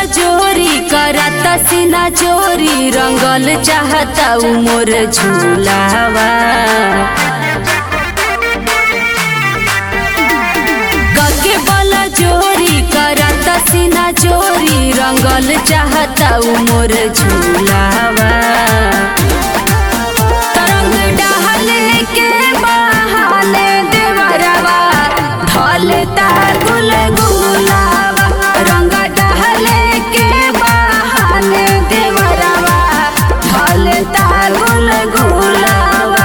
जोरी करता सीना चोरी रंगल चाहता उ मोर झूलावा कके बल जोरी करता सीना चोरी रंगल चाहता उ मोर झूलावा तरंग डहले के बहाने देवरवा ढलता गुल गुलावा रंग डहले के बहाने देवरवा ढलता गुल गुलावा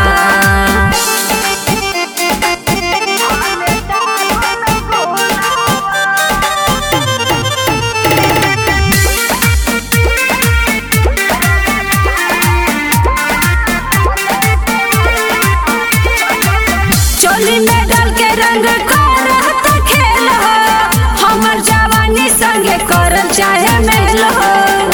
चोली में डाल के रंग करत खेल हो हमर जवानी संगे करम चाहे मेल हो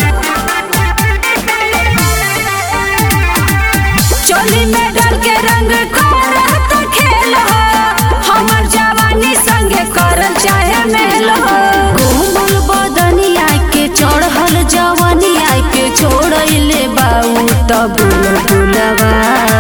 चोली में डाल के रंग करत खेल हो हमर जवानी संगे करम चाहे मेल हो कोमल बदनिया के चढ़ल जवानिया के छोड़ले बाऊ तब बुलवा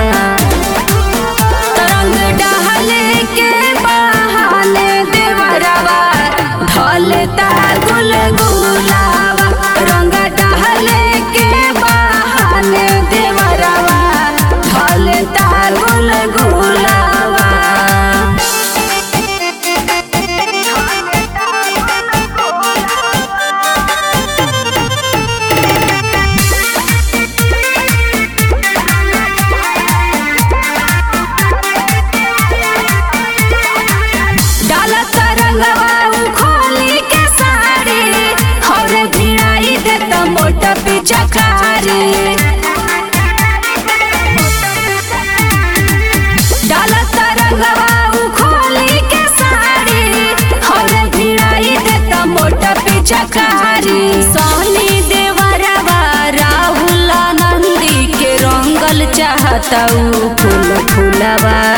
तरंग डहले के बहाने देवरवा ढलता गुल गुलावा रंग डहले के बहाने देवरवा ढलता गुल गुलावा डाला तरंगवा उ खोली के साड़ी और भिड़ाई देता मोटा पिचकारी डाला तरंगवा उ खोली के साड़ी और भिड़ाई देता मोटा पिचकारी सोनी देवरवा राहुल नंदी के रंगल चाहता उ फूल फूलवा